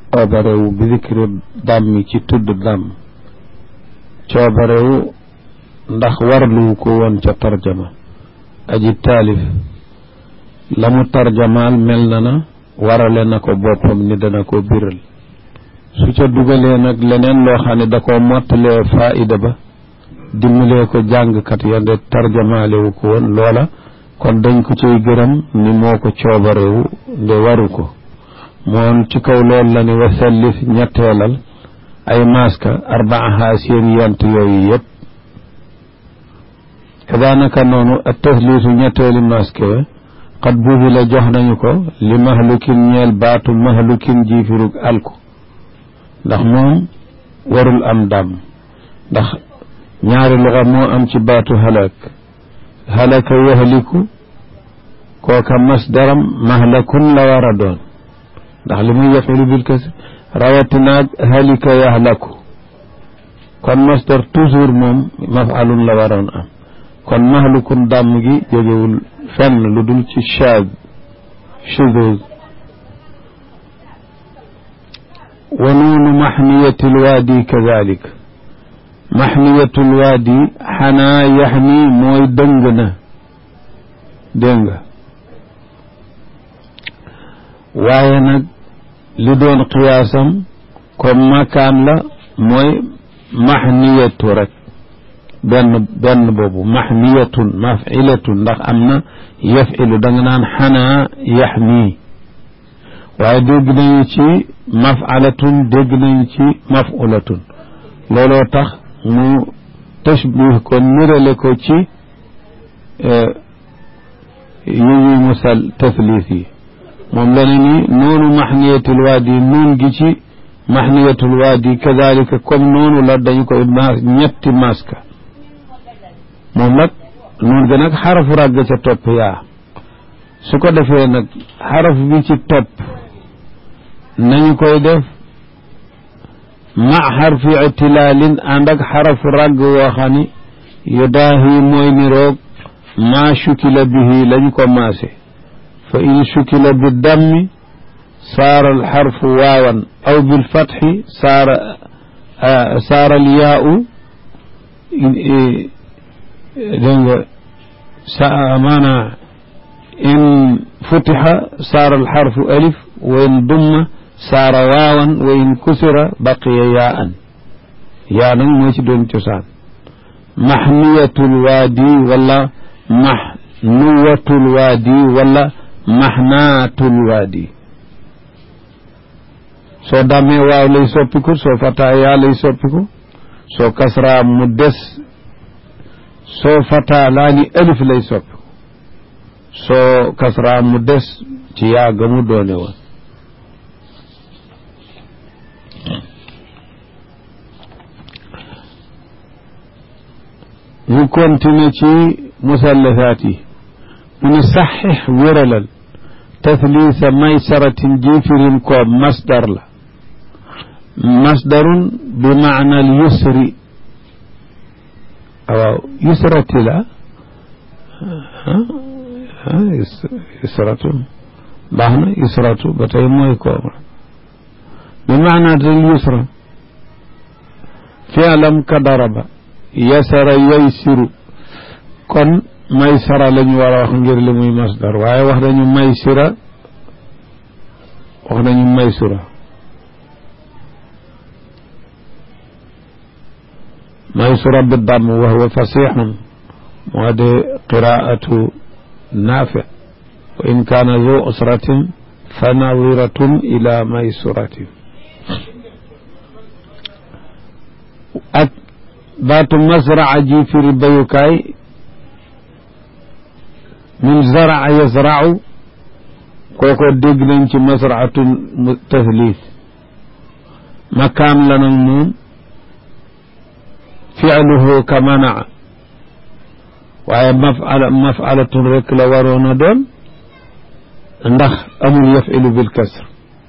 coobarewu bi dikri dàmmi ci tudd dàmm coobarewu ndax warluwu ko woon ca tarjama aji taalif la mu tarjamaal mel na na warale na ko boppam ni dana ko biral su ca dugalee nag leneen loo xam ne da ko mottalee faida ba dimbalee ko jàngkat ya nde tarjamaalewu ko woon loola kon dañ ko ciy gërëm ni moo ko coobarewu nde waru ko moom ci kaw loolu la ni wasallis ñetteelal ay maska arbaaha seen yent yooyu yëpp kadaanaka noonu ak tasliisu ñetteeli maska ya xat buubi la jox nañu ko li mahlukin ñeel baatu mahlukin jiifirug alku ndax moom warul am dàmm ndax ñaari luxa moo am ci baatu halak halaka yahliku kooka masdaram mahlakun la war a doon ndax li muy yafilu bil kasi rawatinaag halika yahlaku kon masdar toujours moom mafalun la waroon am kon mahlukun dàmm gi jógewul fenn lu dul ci shaad shuduz wa nuunu maxniyatil waadi kadalik maxniyatul waadi xanaa yaxni mooy dëng na dégg nga waaye nag li doon qiyaasam comme makaan la mooy maxniyatu rek benn benn boobu maxniyatun mafilatun ndax am na yafilu da nga naan xanaa yaxni waaye dégg nañu ci mafalatun dégg nañu ci mafulatun looloo tax mu tashbih ko nirale ko ci yi ñuy musal taslis yi moom la ne ni noonu maxniyatul waadi nuun gi ci maxniyatul waadi kadalika comme noonu la dañu koy maas ñetti maska moom nag nuun ga nag xarafu ràgg ca topp yaa su ko defee nag xaraf bi ci topp nañu koy def ma xarfi itilaalin ànd ak xarafu ràgg woo xam ni yudaahi mooy niroog maa shukila bihi lañu ko maase fa in shukila bi dammi saara alxarfu waawan aw bilfatxi saara saara alyaau dégg nga sa maanaa in futixa saara alxarfu alif wa in dumma saara waawan wa in kusira baqiya yaa an yaa nag moo ci doon cosaan maxniyatul waadi wala maxnuwatul waadi wala maxnaatul waadi soo dammee waaw lay soppiku soo fataa yaa lay soppiku soo kasraa mu des soo fataa laa ni alif lay soppiku soo kasraa mu des ci yaa ga mu doone woon ñu continue ci musallasaat yi mu ne saxix wéralal tasliisa maysaratin jiifirin ko masdar la masdarun bi maana al yusri waaw yusrati la yusratu baax na yusratu ba tey mooy ko bi maana al yusra fi'lam ka daraba yasara yaysiru kon maysara la ñu war a wax ngir li muy masdar waaye wax nañu maysira wax nañu maysura maysura bi damm wa huwa fasixun moo de qiraatu naafi wa in kaana zu usratin fa nadiratun ila maysuratin ak baatu masraa ji firi bayukaay min zaraa yazrau kooko dégg nañ ci masraatun taslis makaan la nag moom fi'luhu ka manaa waaye mafala mafalatun rek la waroon a doon ndax amul yafilu bil kasr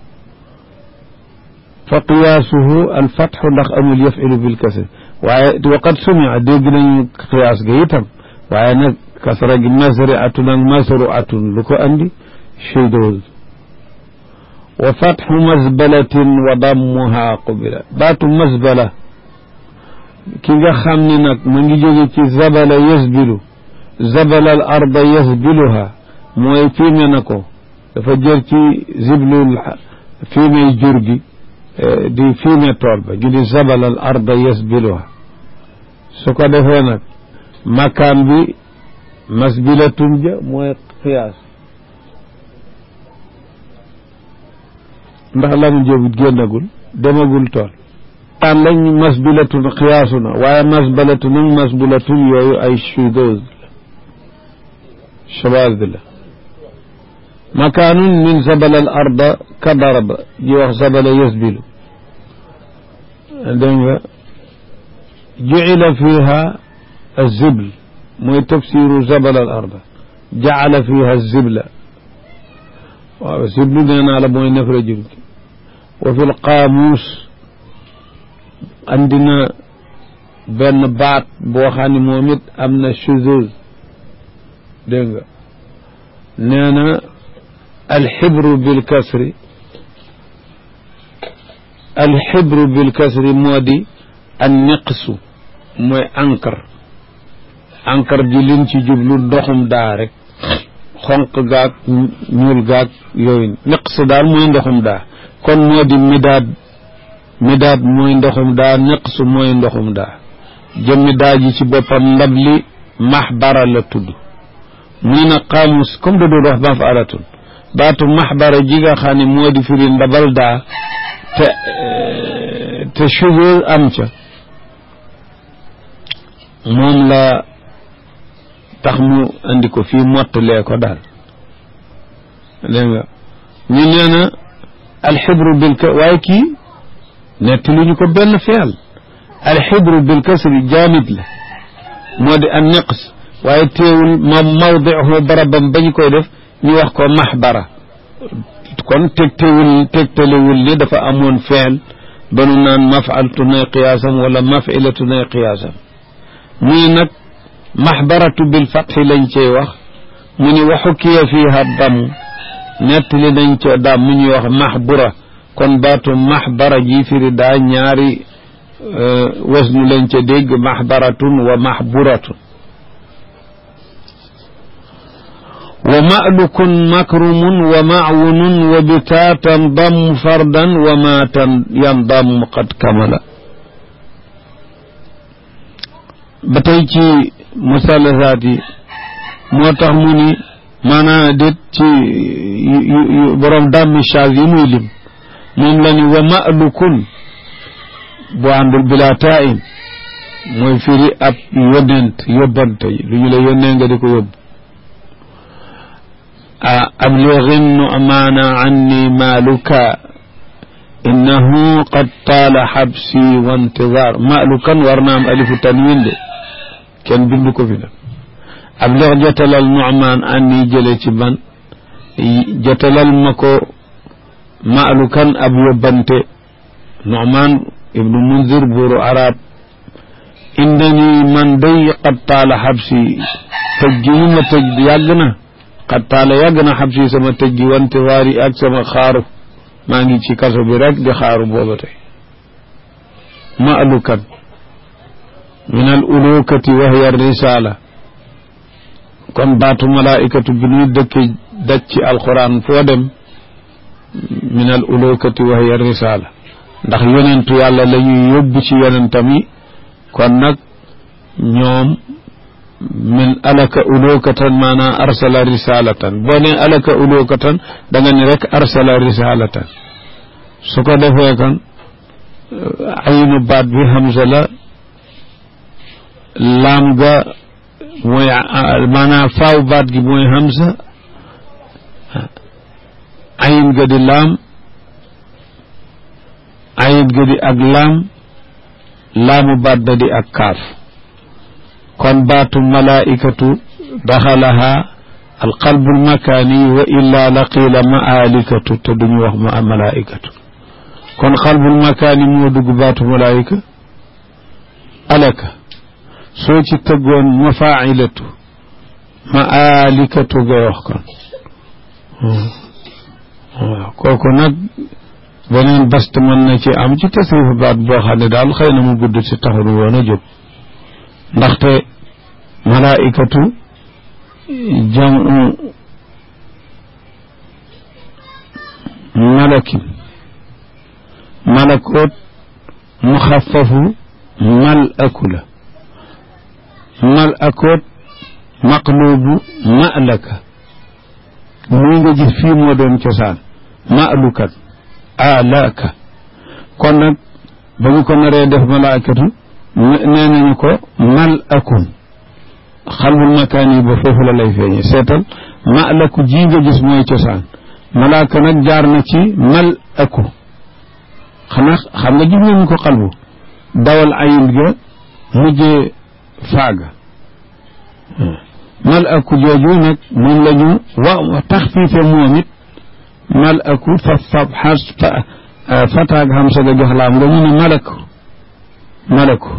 fa qiyaasuhu al fatxu ndax amul yafilu bil kasr waaye waqad sumia dégg nañu qiyaas ga itam waaye nag kasra gi masri atun ak masru atun lu ko andi shuduz wa fatxu masbalatin wa dammuha qubila baatu masbala ki nga xam ni nag mu ngi jóge ci zabala yasbilu zabala al arda yasbiluha mooy fiime na ko dafa jël ci ziblul fiime jur gi di fiime tool ba gi di zabala al arda yasbiluha su ko defee nag makaan bi masbilatun ja mooy xiyaas ndax lamu jobut génnagul demagul tool aan lañ masbilatun xiyaasu na waaye masbalatu nag masbilatun yooyu ay chudose la shabaaz la makaanun min zabala al arda ka daraba ji wax zabala yasbilu dégg nga jucila fiha azibl mooy tafsiru zabala al arda jacala fiha zibla waaw ziblu nee naa la mooy nefra jur gi wa fi lqaamuus andina benn baat boo xam ne moom it am na shuzuz dégg nga nee na alxibru bilkasri alxibru bilkasri moo di an niqsu mooy encre encre ji liñ ci jublu ndoxum daa rek xonq gaag ñuul gaag yooyu niqs daal mooy ndoxum daa kon moo di midaad midaad mooy ndoxum daa niqs mooy ndoxum daa jëmmi daa ji ci boppam ndab li maxbara la tudd muy na xaamus comme da doon wax mafalatun baatu maxbara ji nga xam ne moo di firi ndabal daa te te cheveux am ca moom la tax mu andi ko fii mottalee ko daal dégg nga ñu nee na alxibru bil ka waaye kii netti lu ñu ko benn feel alxibru bil kasri jaamid la moo di an niqs waaye teewul ma mawdihu barabam ba ñu koy def ñu wax ko maxbara kon tegtewul tegtalewul ni dafa amoon feel ba nu naan mafaltu nay qiyaasam wala mafilatu nay qiyaasam muy nag maxbaratu bil fatxi lañ cey wax mu ni wa xukkiya fiiha damm nettali nañ ca daam mu ñuy wax maxbura kon baatu maxbara ji firi daa ñaari wasnu lañ ca dégg maxbaratun wa maxburatun wa ma'lukun makrumun wa ma'wunun wa bitaatan damm fardan wa maatan yandamm qad kamala ba tey ci musalasaat yi moo tax mu ni maanaa déet ci borom dàmmi chaag yi muy lim moom la ni wa ma'lukun bu àndul bila tain mooy firi ab yónnent yóbbante lu ñu la yónnee nga di ko yóbbu a ablighin nu'maana anni maaluka innahu qad taala xabsi wa intizaar maalukan war na am alifu tanwin de kenn bindu ko fi nag ablig jotalal nu'maan anni jële ci man jotalal ma ko maalukan ab yóbbante nu'maan ibnu munzir buuru arab indani man day qad taala xabsi tëj gi ñu ma tëj yàgg na qad taala yàgg na xabsi sama tëj gi wante waari ak sama xaaru maa ngi ci kaso bi rek di xaaru booba tey maalukan min al ulukati wa hiya risala kon baatu malaikatu bi ñuy dëkke daj ci alquran foo dem min al ulukati wa hiya risala ndax yonentu yàlla la ñuy yóbbu ci yonentam yi kon nag ñoom min alaka ulukatan maanaam arsala risalatan boo ne alaka ulukatan da nga ni rek arsala risalatan su ko defee kan aynu baat bi hamza la laam ga mooy maanaam faaw baat gi mooy hamza ayin ga di laam ayit ga di ak laam laamu baat ba di ak kaaf kon baatu malaikatu daxalaha alqalbu almakaani wa illa la qiila maalikatu te duñu wax ma malaikatu kon qalbul makaani moo dugg baatu malaika alaka soo ci tëggoon mafailatu maalikatu ngay wax kon waaw kooku nag beneen bast mën na ci am ci tasrifu baat boo xam ne daal xëy na mu gudd si taxul woon a jóg ndaxte malaikatu jamu malakin malakoot muxafafu mal aku la mal akoot maqlubu malaka muy nga gis fii moo doon cosaan malukat alaka kon nag ba ñu ko naree def malaakatu nee nañu ko mal akun xalbul makaan yi ba foofu la lay feeñe seetal malaku ji nga gis mooy cosaan malaaka nag jaar na ci mal aku xanaa xam nga gis nañu ko xalbu dawal ayil ga mujjee faaga mal aku jooju nag moom la ñu wa taxfiife moom it mal aku fa fab xas fataag xam sa ga jox laam nga ñu ne malaku malaku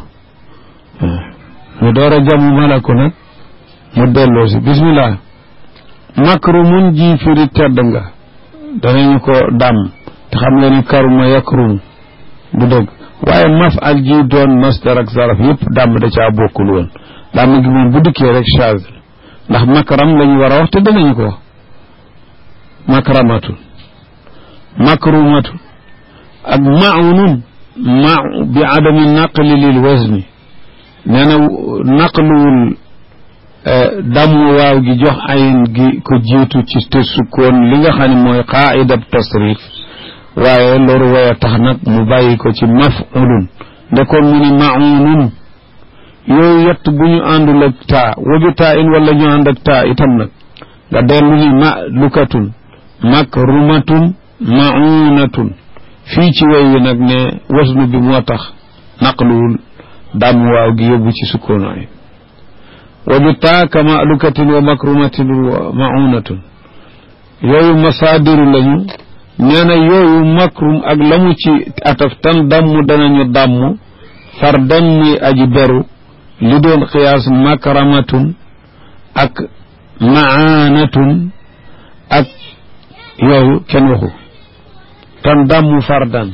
ñu door a jamu malaku nag mu delloo si bismillah makrumun ji firi tedd nga danañu ko dàmm te xam nga ni karuma yakrum bu dëgg waaye maf al ji doon masdar ak zaraf yëpp dàmm da caa bokkul woon dàmm gi moom bu dikkee rek chage ndax makram la ñu war a wax te danañu ko wax makramatun makrumatun ak maunun ma bi adami naqli lil wazni nee na naqluwul damu waaw gi jox ayin gi ko jiitu ci te sukkoon li nga xam ne mooy qaidab tasrif waaye loolu way a tax nag mu bàyyi ko ci mafulun ndekoon mu ni maunun yooyu yett bu ñu àndul ak taa waju taa in wala ñu ànd ak taa itam nag nga dellu ni ma lukatun makrumatun maunatun fii ci way wi nag ne wasnu bi moo tax naqluwul dam waaw gi yóbbu ci sukkoon ayin waju taa ka malukatin wa makrumatin wa maunatun yooyu masaadiru lañu nee na yooyu makrum ak la mu ci ataf tan damm danañu damm far dem muy aji beru li doon xiyaas makramatun ak maanatun ak yooyu kenn waxu tan damm fardan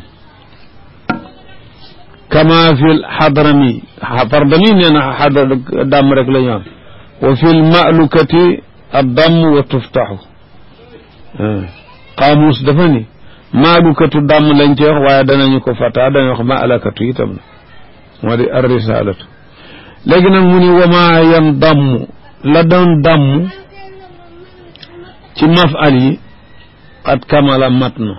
kama fil xadrami fardami nee na xadra damm rek la ñu am wa fil malukati addamm wa tuftaxu qaamuus dafa ni maalukatu dàmm lañ ci wax waaye danañu ko fata dañu wax maalakatu itam na moo di ar risalatu léegi nag mu ni wama yan damm la doon damm ci mafal yi qad kamala mat na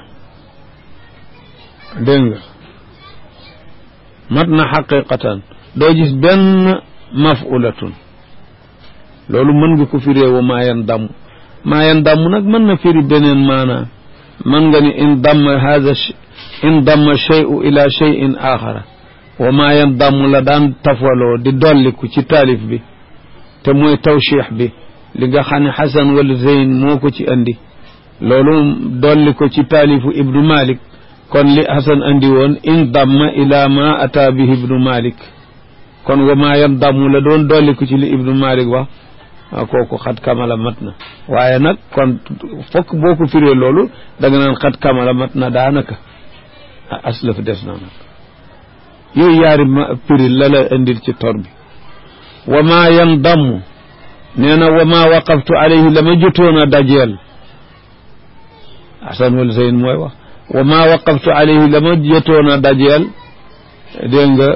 dégg nga mat na xaqiqatan doo gis benn mafulatun loolu mën nga ko firee wama yan damm maa yan damm nag mën na firi beneen maanaa mën nga ni in damma hada in damma cheyu ila cheyin axara wa maa yan damm la daan tafaloo di dolliku ci taalif bi te mooy tawchix bi li nga xam ne xasan wala zeyn moo ko ci andi loolu dolli ko ci taalifu ibnu malik kon li xasan andi woon in damma ila ma ata bihi ibnu malik kon wa maa yan damm la doon dolliku ci li ibnu malik wax kooku xat kamala mat na waaye nag kon fokk boo ko firee loolu da nga naan xat kamala mat na daanaka aslaf des na nag yooyu yaari ma firi la la indil ci tor bi wa ma yan damm nee na wa ma waqaftu alayhi la ma jotoon a dajeel asan wal zeyn mooy wax wa ma waqaftu alayhi la ma jotoon a dajeel dégg nga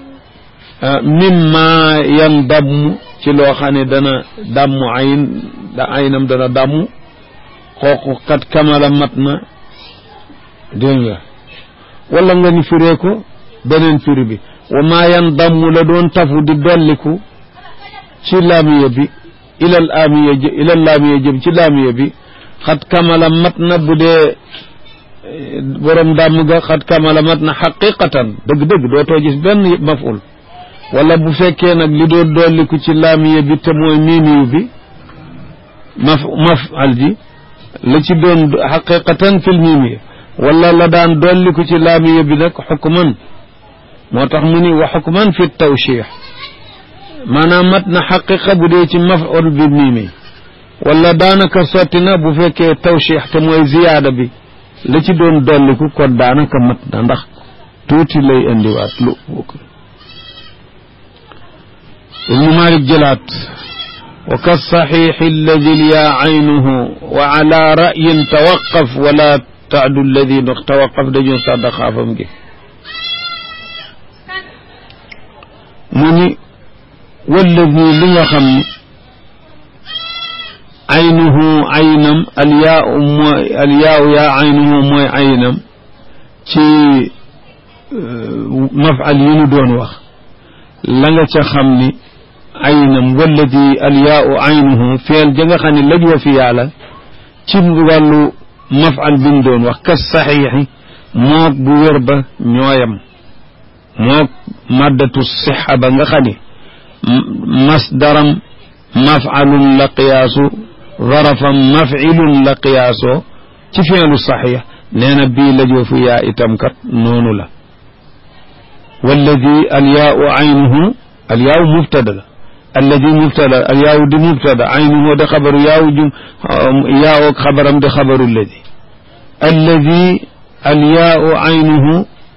mimma yan damm ci loo xam ne dana damm ayin da ayinam dana damm kooku kat kamala mat na dégg nga wala nga ni firee ko beneen firi bi wa maa yan damm la doon tafu di dolliku ci laamiya bi ilal aamiya jë ilal laamiya jëm ci laamiya bi xat kamala mat na bu dee borom dàmm ga xat kamala mat na xaqiqatan dëgg-dëgg dootoo gis benn maful wala bu fekkee nag li doon dolliku ci laamiya bi te mooy miimiyu bi maf mafal ji la ci doon xaqiqatan fil miimiya wala la daan dolliku ci laamiya bi nag xukman moo tax mu ni wa xukman fi tawchix maanaam mat na xaqiqa bu dee ci maful bi miimi wala daanaka sotti na bu fekkee tawchix te mooy ziyaada bi la ci doon dolliku kon daanaka mat na ndax tuuti lay indiwaat lu ibnu malik jëlaat wa ka saxiixi alladi lyaa aynuhu wa ala rayin tawaqaf wala taadu alladi ndox tawaqaf dañoo sàdda xaafam gi mu ni walladi li nga xam ni aynuhu aynam alyaau mooy alyaau yaa aynuhu mooy aynam ci mafal yi nu doon wax la nga ca xam ni aynam walladi alyaau aynuhu feel ja nga xam ne laj wa fi yàlla ci wàllu mafal bi nu doon wax kas saxiixi moog bu wér ba ñooyam moog maddatu sixa ba nga xam ni masdaram mafalun la qiyaasu zarafam mafilun la qiyaasoo ci feelu saxiix nee na bii lajoo fu yaa itam kat noonu la walladi alyaau aynuhu alyaau mubtada la alladi mubtada alyaau di mubtada aynuhu di xabaru yaaw jum yaaw ak xabaram di xabaru alladi alladi alyaau aynuhu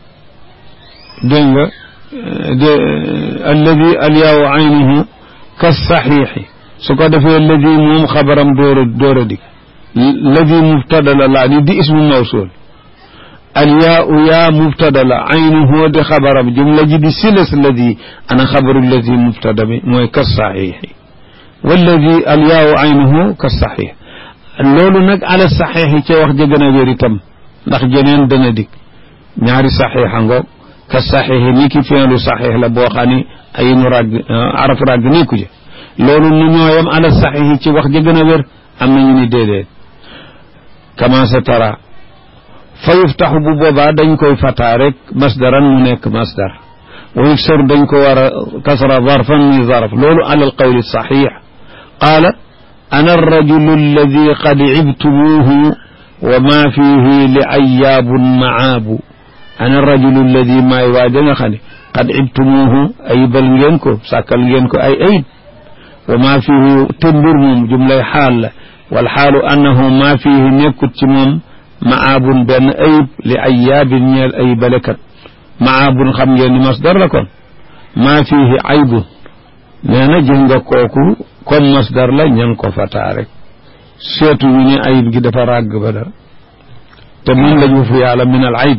dégg nga de alladi alyaau aynuhu ka saxiixi su ko defee alladi moom xabaram door a door a dik ladi mubtada la laa ni di ismu mawsul alyaau yaa mubtada la aynuhu di xabaram jumla ji di silas ladi ana xabaru ladi mubtada bi mooy ka saxiixi walladi alyaau aynuhu ka saxiix loolu nag ala saxiixi ca wax ja gën a wér itam ndax jeneen dana dik ñaari saxiixa ngoog ka saxiixi ni ki feelu saxiix la boo xam ni ay nu ràgg araf ràgg nekku ci loolu nu ñooyam ala saxiixi ci wax ja gën a wér am na ñu ni déedéet kama sa tara fa yuftaxu bu boobaa dañ koy fataa rek masdaran mu nekk masdar wa yuksaru dañ ko war a kasra zarfan mi zarf loolu ala alqawli saxiix qaala ana arrajulu alladi qad ibtumuuhu wa ma fihi li ayaabun maabu ana arrajulu alladi maay waa ja nga xam ne qad ibtumuuhu ayibal ngeen ko sàkkal ngeen ko ay ayib wa ma fihi te mbir moom jumlay xaal la wal xaalu annahu ma fihi nekkut ci moom maabun benn ayib li ayaabin ñeel ayibalekat maabun xam ngeen ni masdar la kon maa fihi aybun nee na jël nga kooku comme masdar la ña ngi ko fataa rek seetu ñu ne ayib gi dafa ràgg ba dara te min lañu fu yàlla min al ayib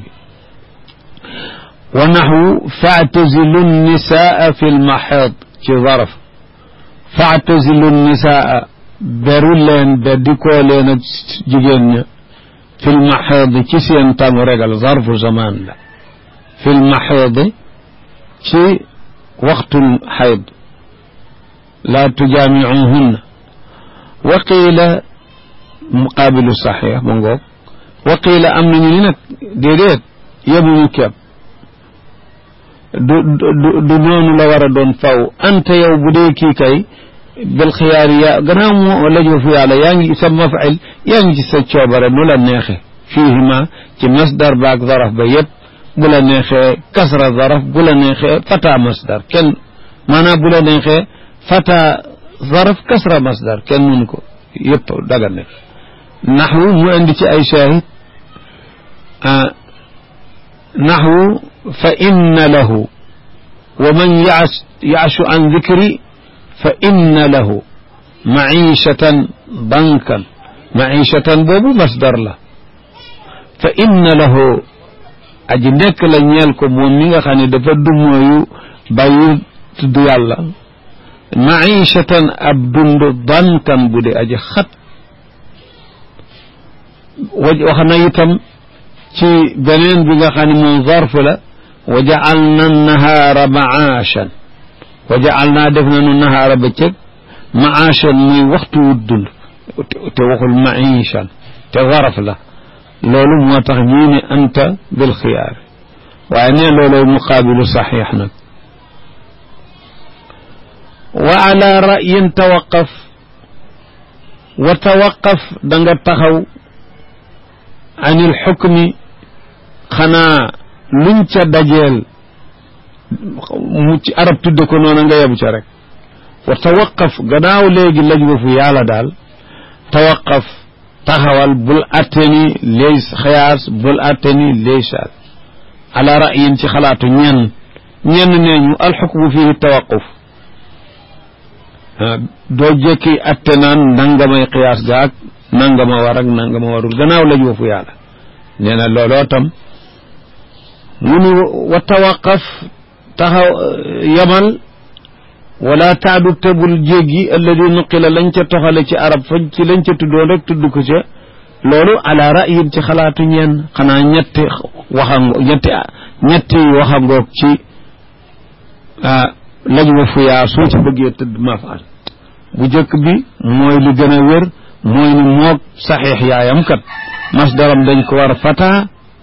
wa naxwu faatazilu nisaa fi lmaxeed ci zaraf faatazilu nisaa beru leen beddikoo leen ak jigéen ña fi lmaxeed ci seen tamu regal zarfu zaman la fi lmaxeed ci waxtul xayd laa tujaamicuhunna wa qiila muqaabilu saxiix ma ngoog wa qiila am nañu ni nag déedéet yemuñu keeb du du du noonu la war a doon faw anta yow bu dee kii kay bil xiyaar yaa gannaaw moo lajoo fu yàlla yaa ngi sa mafail yaa ngi ci sa coobare nu la neexe fiihima ci masdar baak zaraf ba yépp bu la neexee kasra zaraf bu la neexee fata masdar kenn maanaam bu la neexee fata zaraf kasra masdar kenn mënu ko yépp daga ne naxwu mu indi ci ay shahid naxwu fa inna lahu wa man yaashu an dikri fa inna lahu maishatan bankan maishatan boobu masdar la fa inna lahu aji nekk la ñeel ko moom mi nga xam ne dafa dumooyu bàyyi tudd yàlla maishatan ab dund bankan bu dee aji xat wax na itam ci beneen bi nga xam ne moom zarf la wa jaalna nahaara maashan wa jaalna def nanu nahaara bëccëg maashan muy waxtu wu dund te waxul maishan te zaraf la loolu moo tax ñii ne anta bil xiyaar waaye ne looloy muqaabilu saxiix nag wa ala rayin tawaqaf wa tawaqaf da nga taxaw an il xukmi xanaa luñ ca dajeel mu ci arab tudde ko noona nga yebu ca rek wa tawaqaf gannaaw léegi laj wa fu yàlla daal tawaqaf taxawal bul atte ni lay xiyaas bul atte ni lay shaad ala ra'yin ci xalaatu ñenn ñenn nee ñu alxukmu fihi tawaquf doo jekki atte naan nangamay xiyaas gaag nangama war ak nangama warul gannaaw la joofu yàlla nee na looloo tam mu ni wa tawaqaf taxaw yamal wala taadu tebul jéggi alladi nuqila lañ ca toxale ci arab fa ci lañ ca tuddoon rek tudd ko ca loolu ala ra'yin ci xalaatu ñeen xanaa ñetti waxango ñetti ñetti waxangoog ci lañ wa fuyaa soo ci bëggee tëdd mafaal bu jëkk bi mooy li gën a wér mooy ni moog saxiix yaayam kat masdaram dañ ko war fataa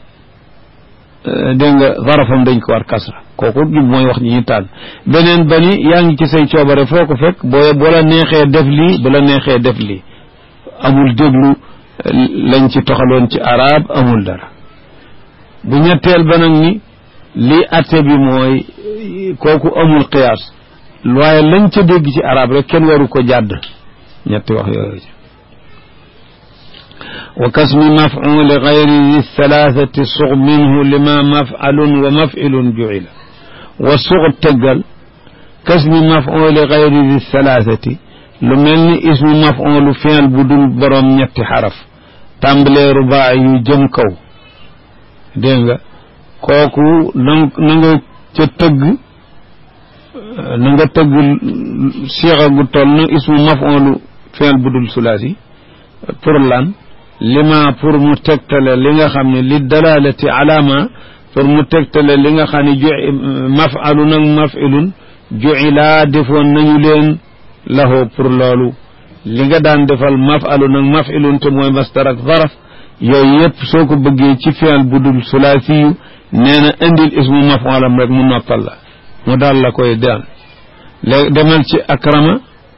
dégg nga zarafam dañ ko war kasra kooku jub mooy wax ñi ñu tànn beneen ba ni yaa ngi ci say coobare foo ko fekk boo bu la neexee def lii bu la neexee def lii amul déglu lañ ci toxaloon ci arab amul dara bu ñetteel ba nag ni lii atte bi mooy kooku amul qiyaas waaye lañ ca dégg ci arab rek kenn waru ko jàdd ñetti wax yooyu wa kasmi maf'uli gayri di thalathati sug minhu lima maf'alun wa maf'ilun ju'ila wa sug tëggal kasmi maf'uli gayri di thalathati lu mel ni ismu maf'ulu fi'l bu dul borom ñetti xaraf tàmbalee rubaa yu jëm kaw dégg nga kooku na na nga ca tëgg na nga tëgg siixa gu toll na ismu maf'ulu fi'l bu dul sulaasi pour lan lima pour mu tegtale li nga xam ne li dalalati alama pour mu tegtale li nga xam ne ju maf'alu nag maf'ilun ju'ila defoon nañu leen lahu pour loolu li nga daan defal maf'alu nag maf'ilun te mooy masdar ak zaraf yooyu yëpp soo ko bëggee ci fi'l bu dul sulaasiyu nee na indil ismu maf'alam rek mu noppal la mu daal la koy daan léegi demal ci akrama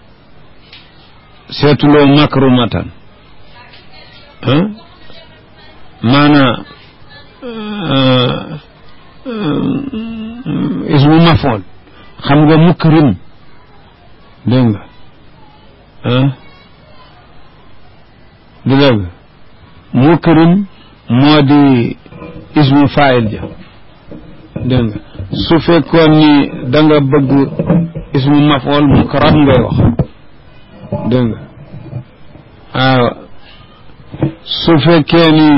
seetuloo makrumatan maanaa ismu mafool xam nga mukrim dégg nga du dégg mukrim moo di ismu faayil ja dégg nga su fekkoon ni da nga bëgg ismu mafool mukram ngay wax dégg nga waaw su fekkee ni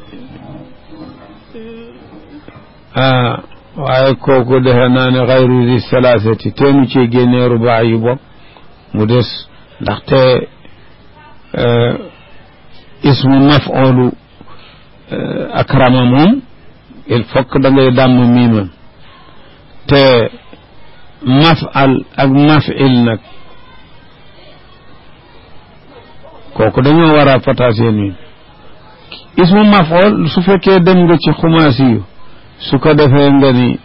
ah waaye kooku defe naa ne xayru di salaasati teenu ci génnee rubaa yu bopp mu des ndaxte ismu maf'ulu akrama moom il faut que da ngay dàmm miimam te maf'al ak maf'il nag kooku dañoo war a pataasee miim ismu maf'ul su fekkee dem nga ci xumaasi yu su ko defee nga ni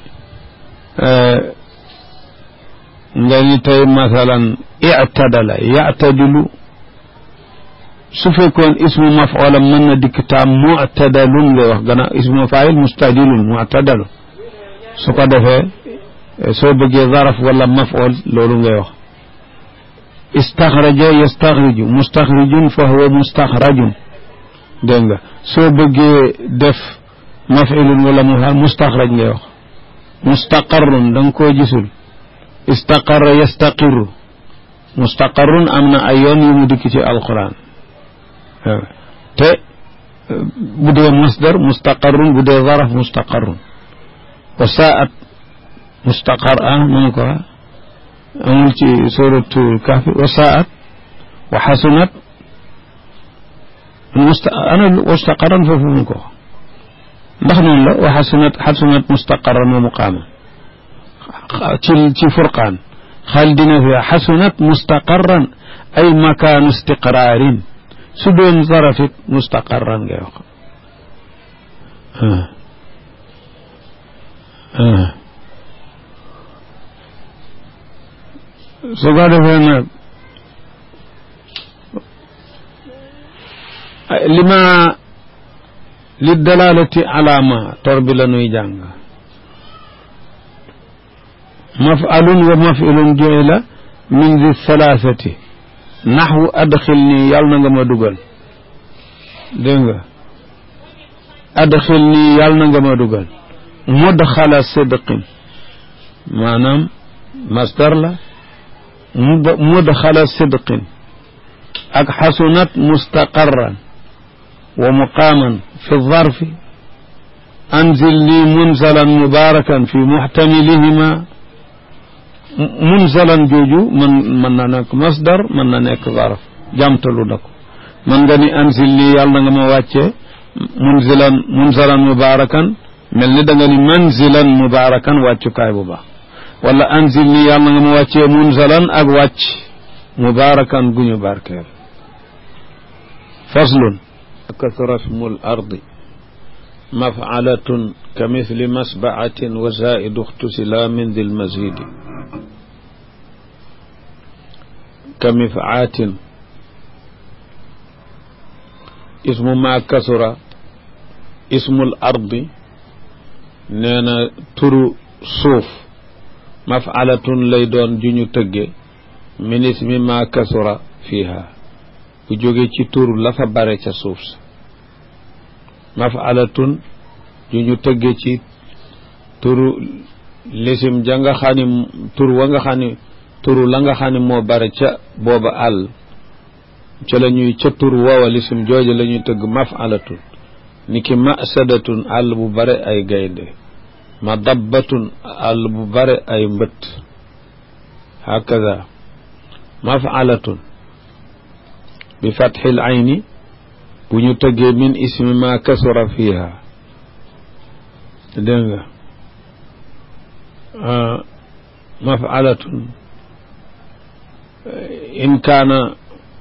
nga ni tey masalan i'tadala ya'tadilu su fekkoon ismu maf'ulam mën na dikk taam mu'tadalun ngay wax gannaaw ismu fa'il mustadilun mu'tadalu su ko defee soo bëggee zaraf wala maf'ul loolu ngay wax istaxraja yastaxriju mustaxrijun fa huwa mustaxrajun dégg nga soo bëggee def maf'ilun wala mu mustaxraj ngay wax mustaqarrun da nga koo gisul istaqarra yastaqirru mustaqarrun am na ay yoon yu mu dikk ci alquran te bu dee masdar mustaqarrun bu dee zaraf mustaqarrun wa saat mustaqar ah nanu ko amul ci suratul kahfi wa saat wa xasunat musta ana mustaqarran foofu mu ko ndax noonu la wa xasunat xasunat mustaqarran wa muqaaman ci ci furqaan xaal dina fi xasunat mustaqarran ay makaanu istiqraarin su doon zarafit mustaqarran ngay wax su ko defee nag lima li dalalati alaama tor bi la nuy jàng maf'alun wa maf'ilun ju'ila min di thalathati naxwu adxil nii yàlla na nga ma dugal dégg nga adxil nii yàlla na nga ma dugal mudxala sidqin maanaam masdar la mudxala sidqin ak xasunat mustaqarran wa muqaaman fi zarfi anzil lii munzalan mubarakan fi muxtamilihima munzalan jooju mën mën na nekk masdar mën na nekk zarf jàmtalu na ko mën nga ni anzil lii yàlla na nga ma wàccee munzilan munzalan mubarakan mel ni da nga ni manzilan mubarakan wàccukaay bu baax wala anzil lii yàlla na nga ma wàccee munzalan ak wàcc mubarakan guñu barkeel faslun kasra ismul ardi mafcalatun ka misli masbaatin wa zaidu uxtusila min di lmasidi ka mifcaatin ismu ma kasura ismul ardi nee na turu suuf mafcalatun lay doon ju ñu tëgge min ismi ma kasura fiiha bu jóge ci tur la fa bare ca suuf sa mafalatun ju ñu tëgge ci turu lisim ja nga xam ni tur wa nga xam ni turu la nga xam ni moo bare ca booba àll ca la ñuy ca tur woowa lisim jooja la ñuy tëgg mafalatun ni ki masadatun àll bu bare ay gaynde ma dabbatun àll bu bare ay mbët hakaza mafalatun bi fatxil ayni bu ñu tëggee min ismi ma kasura fiha dégg nga mafalatun in kaana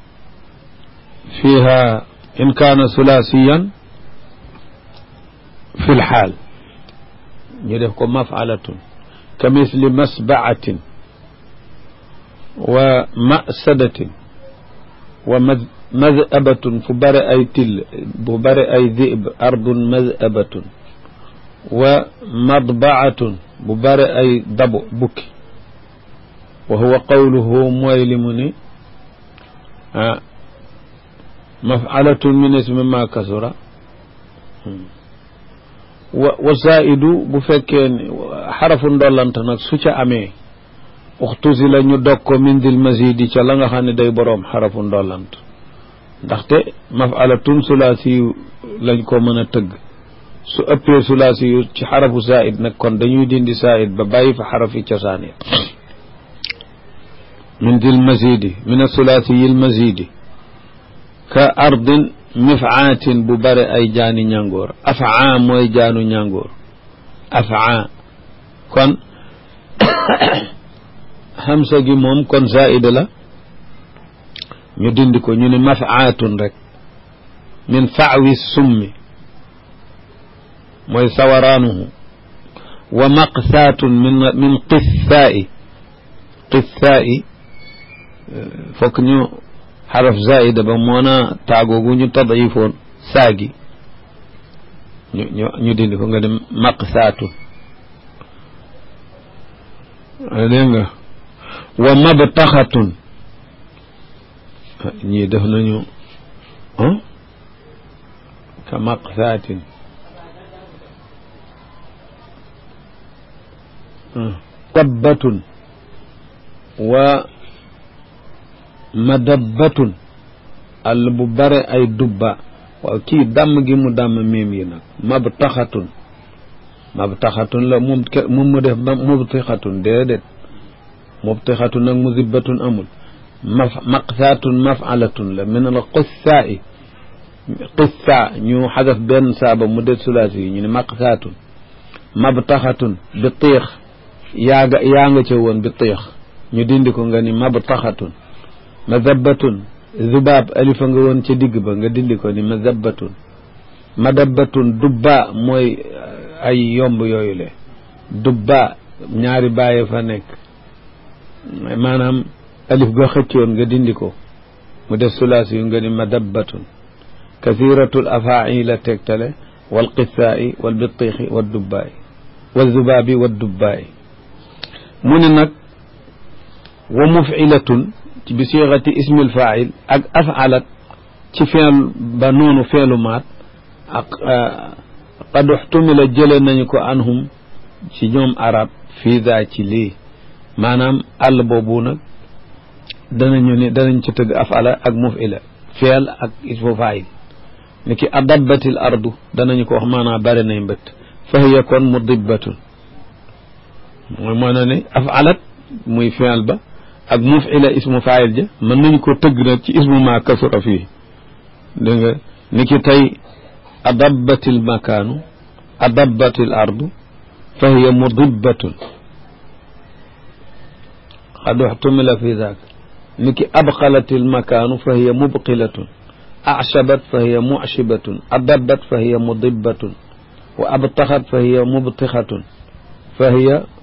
fiha in kaana sulaasiyan fi lxaal ñu def ko mafalatun ka misli masbaatin wa masadatin wa madhabatun fu bare ay till bu bare ay dib ardun madhabatun wa madbaatun bu bare ay dabo bukki wa huwa qawluhu mooy li mu ni ah mafalatun min ismi ma kasura wa wa zaidu bu fekkee xarafu ndollant nag su ca amee uxtusi la ñu dog ko min dil masidi ca la nga xam ne day boroom xarafu ndollant ndaxte mafalatun sulaasi yu lañ ko mën a tëgg su ëppee sulaasi yu ci xarafu zaid nag kon dañuy dindi zaid ba bàyyi fa xarafi cosaan yi min dil masidi min asulaasi yil masidi ka ardin mifaatin bu bare ay jaani ñàngoor afaa mooy jaanu ñàngoor afaa kon xamsa gi moom kon zaida la ñu dindi ko ñu ne mafaatun rek min faawi summi mooy sawaraanuhu wa maqsaatun min min qissaai qissaai fokk ñu xaraf zaida ba moona taagoogu ñu tadifoon saagi ñu ñu ñu dindi ko nga dem maqsaatun dégg nga wa mabtaxatun ñii def nañu ka maqsaatin dabbatun wa madabbatun àll bu bare ay dubba waaw kii dàmm gi mu dàmm miim yi nag mabtaxatun mabtaxatun la moom moom mu def mubtixatun déedéet mubtixatun nag muzibbatun amul maf maqsaatun mafalatun la min al qissaai qissa ñu xadaf benn saaba mu det sulaasi yi ñu ne maqsaatun mabtaxatun bi tiix yaa nga yaa nga ca woon bi tiix ñu dindi ko nga ni mabtaxatun madabbatun zubaab alifa nga woon ca digg ba nga dindi ko ni madabbatun madabbatun dubba mooy ay yomb yooyu le dubba ñaari bàyyi fa nekk maanaam alif ga xëccoon nga dindi ko mu def sulaasi yu nga ni madabbatun kasiratul afaa'i la tegtale wal qissaa'i wal bittiixi wal dubbaa'i wal zubaabi wal dubbaa'i mu ne nag wa muf'ilatun ci bi siixati ismil faa'il ak af'alat ci feel ba noonu feelu maat ak qad uxtumila jële nañu ko anhum ci ñoom arab fii daa ci lii maanaam àll boobu nag danañu ni danañ ci tëgg afala ak mufila feel ak ismu faayil ni ki adabbatil ardu danañu ko wax maanaam bare nay mbëtt fa hiya kon mudibbatun mooy moo na ne afalat muy feel ba ak mufila ismu faayil ja mën nañu ko tëgg nag ci ismu ma kasura fii dégg nga ni ki tey adabbatil makaanu adabbatil ardu fa hiya mudibbatun qad uxtumila fi daak ni ki abqalatil makaanu fa hiya mubqilatun achabat fa hiya muchibatun adabat fa hiya mudibbatun wa abtaxat fa hiya mubtixatun fa hiya